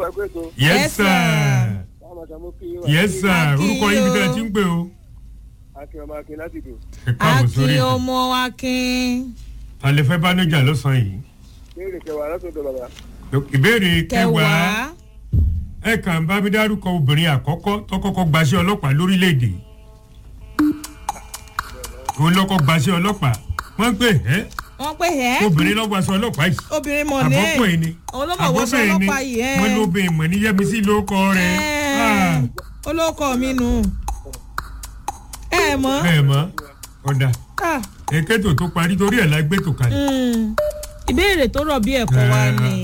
wà pé tó yes Yes, sir sir. àwọn àtàwọn kí wà. yes sir Akin orúkọ yín bí tẹ́ ẹ o. ti ń pè o. akin ọmọ akin láti dùn. ẹ káàbọ̀ sórí akin ètò ọmọ akin alẹ́ fẹ́ bá níjà lọ́sàn-án yìí. béèrè kẹwàá látọ̀dọ̀ bàbá. ìbéèrè kẹwàá kẹwàá ẹ kàn bá mi dárúkọ obìnrin àkọ́kọ́ tó kọ́kọ́ gbaṣẹ́ ọlọ́pàá lórílẹ̀‐èdè òun lọ́kọ́ gbaṣẹ́ ọlọ́pàá wọ́n pè ẹ́ wọ́n pè ẹ́ obìnrin lọ́gbà aṣọ ọlọ́pàá yìí obìnrin mọ̀ ní àbọ̀pọ̀ ẹ̀ ni òun ló mọ̀ wọ́sọ àbọ̀pọ̀ ẹ̀ ni ọlọ́pàá yìí ẹ́ wọ́n lóbìnrin mọ̀ ní yẹ́misí ló kọ́ rẹ̀ Ẹ́, olóko mi nù ẹ mọ̀ ẹ̀ mọ́ ọ̀dà Ah, èkétò tó parí torí ẹ̀ la gbé tò kalẹ̀ mm, ìbéèrè tó rọ̀ bí ẹ̀kọ́ wa Ẹ́. ni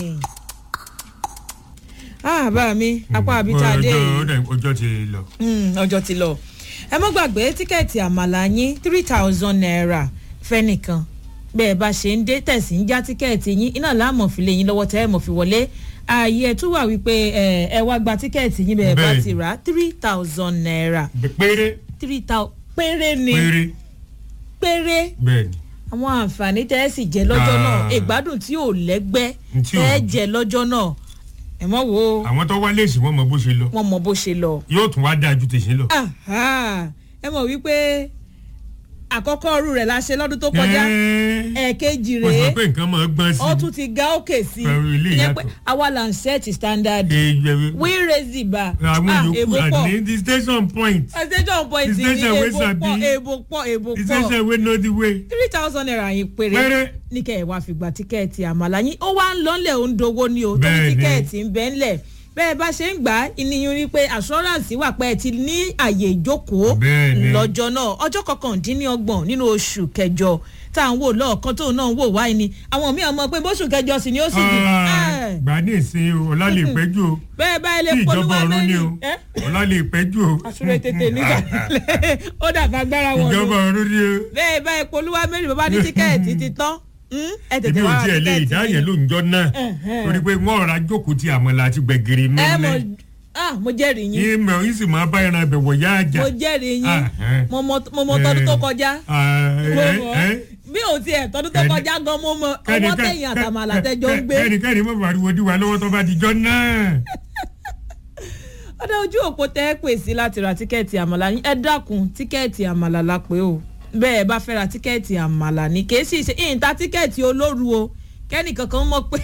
Ah, bá mi apá àbíta dé ọjọ́ yìí ọjọ́- ọjọ́ ti lọ Mm, ọjọ́ ti lọ ẹ mọ́ gbàgbé tíkẹ́ẹ̀tì àmàlà yín three thousand naira fẹ́nìkan bẹ́ẹ̀ bá ṣe ń dé tẹ̀sí ń já tíkẹ́ẹ̀tì yín iná láàmú fi lè yín lọ́wọ́ tẹ́ ẹ̀ mọ̀ fi wọlé ààyè ẹ̀ tún wà wípé ẹ ẹ wá gba tíkẹ́ẹ̀tì yín bẹ́ẹ̀ bá Bẹ́ẹ̀. ti rà á three thousand naira péré three thousand péré ni péré péré bẹ́ẹ̀ ni àwọn àǹfààní tẹ́ ẹ sì jẹ lọ́jọ́ náà Ah. ìgbádùn tí ò lẹ́gbẹ́ Tí ò- tẹ́ ẹ jẹ lọ́jọ́ náà ẹ mọ̀ wo àwọn tó wá léèsì wọn mọ bó ṣe lọ wọn mọ bó ṣe lọ. yóò tún wá dáa ju tèṣin lọ. Aha, ẹ mọ̀ wípé àkọ́kọ́ ọrú rẹ̀ la ṣe lọ́dún tó kọjá Ẹ́ẹ́, ẹ̀ẹ̀kejì mo sọ rèé pé nǹkan máa gbọ́n sí ó tún ti ga òkè sí Pẹ̀lú ilé ìyẹn pé ìyàtọ̀. àwa là ń ṣẹ́ẹ̀tì standard i. we raise the bar àwọn ah yòókù èbó pọ̀ àní the station point station point The ní station wey èbó sabi. pọ̀ èbó pọ̀ èbó the pọ̀ station wey know the way. three thousand naira yín péré péré ní kẹ́ ẹ̀ wá fìgbà tíkẹ́ẹ̀tì àmàlà yín ó wá ń lọ́nlẹ̀ ó ń dowó ní o tó ní Bẹ́ẹ̀ni. tíkẹ́ẹ̀tì ń bẹ́ ńlẹ̀ bẹ́ẹ̀ bá ṣe ń gbà á ìníyàn rí pé assurance wà pé ẹ ti ní àyè ìjókòó Bẹ́ẹ̀ni. lọ́jọ́ náà ọjọ́ kọkàndínlọ́gbọ̀n nínú oṣù kẹjọ tá à ń wò lọ́ọ̀kan tóun náà ń wò wáyé ni àwọn míì ọmọ pé bóṣù kẹjọ sì ni ó sì di Ah, gbà ní ìsìn o ọlá lè pẹ́jù o bẹ́ẹ̀ báyìí lè tí ìjọba polówó ọ̀run ni o mẹ́rin ẹ́ ọlá lè pẹ́jù o àṣùrẹ́ tètè nígbà ó dàgbà agbára wọn ìjọba lò ọ̀run ni o. bẹ́ẹ̀ báyìí polówó mẹ́rin bàbá ní tíkẹ́ẹ̀tì ti tán Hmm? ẹ tètè èmi ò wá ra tiẹ̀ lè tíkẹ́ẹ̀tì ìdáyẹ̀ yín. ló ń jọ náà Ẹ̀hẹ́n. torí pé wọ́n ra jókòó ti àmàlà àti gbẹ̀gìrì ẹ mọ nílẹ̀ ah mo jẹ́rìí yín yín mọ̀ yín sì máa bá ẹran ẹbẹ̀ wọ̀ yá àjà. mo jẹ́rìí yín Ah, eh. mo mọ mo mọ tọdún tó kọjá mo mọ bí o tiẹ̀ tọdún tó Kẹ́ni- kọjá gan mo mọ ọwọ́ tẹ̀yìn àtàmàlà tẹjọ́ ń gbé kẹ́nikẹ́ni mọ̀ pariwo dí wa lọ́wọ́ tó bá di jọ náà. ọdẹ ojú òpó tẹ́ ẹ pè sí láti ra tíkẹ́ẹ̀tì àmàlà yín ẹ dákun tíkẹ́ẹ̀tì àmàlà la pé o bẹ́ẹ̀ bá fẹ́ ra tíkẹ́ẹ̀tì àmàlà ní kèé sì ṣe ìyìntà tíkẹ́ẹ̀tì olóru o kẹ́nìkankan mọ̀ pé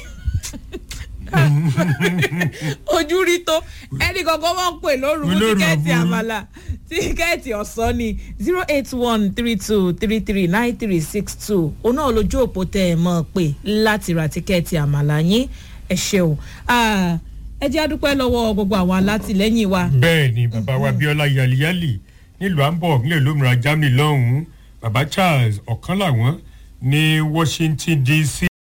ojú rí tó ẹnì kankan mọ̀ pé lóru fún Olóru tíkẹ́ẹ̀tì àbúrú. àmàlà tíkẹ́ẹ̀tì ọ̀sán ni zero eight one three two three three nine three six two òun náà lójú òpó tẹ́ ẹ mọ̀ pé láti ra tíkẹ́ẹ̀tì àmàlà yín ẹ ṣeun Ah, ẹ jẹ́ àdúpẹ́ lọ́wọ́ gbogbo àwọn alátìlẹ́yìn wa bẹ́ẹ̀ ni bàbá wa bíọ́lá yaliyali nílùú hamburg nílùú olómìnira germany lọ́hùn-ún bàbá charles ọ̀kan làwọn ní washington dc